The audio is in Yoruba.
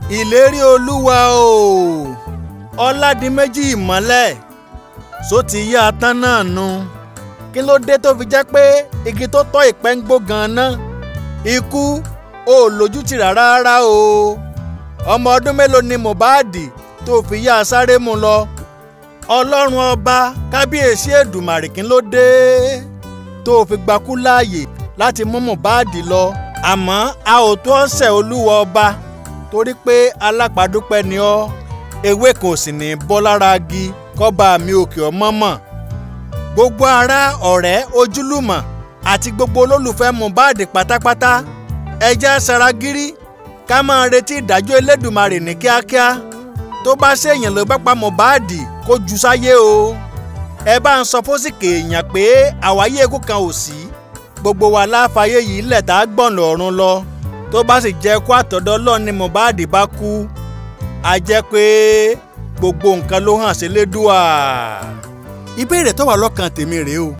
ìlérí olúwa o ọládìméjì ìmọ́lẹ̀ só ti yá a tán náà nu kí ló dé tó fi jẹ́ pé igi tó tọ́ ìpẹ́ ń gbó gan-an ikú ò lójútì rárá rárá o ọmọ ọdún mélòó ni Mohbad tó fi yá a sáré mu lọ ọlọ́run ọba kábíyèsí èdùmàrè kí ló dé tó fi gbakú láàyè láti mú Mohbad lọ àmọ́ a ò tó ọ̀sẹ̀ olúwa ọba torí pé alápàdúpẹ́ ni ọ́ ewé kò sì ní bọ́ lára igi kọ́ba mi òkè ọmọ mọ̀ gbogbo ará ọ̀rẹ́ ojúlùmọ̀ àti gbogbo olólùfẹ́ Mohbad pátápátá ẹjẹ́ saragírí ká máa retí ìdájọ́ Elédùmarè ní kíákíá tó bá ṣèyàn ló bá pa Mohbad kó ju sáyé o ẹ bá ń sọ fósìkè èèyàn pé àwáyé ikú kan ò sí gbogbo wa láfààyè yìí lẹ̀ tá a gbọ̀n lọ́rùn lọ tó bá sì jẹ́ kó àtọ̀dọ́ lọ́ọ̀ ni Mohbad bá kú a jẹ́ pé gbogbo nǹkan ló hàn sí Elédùà ìbéèrè tó wà lọ́kàn tèmi rèé o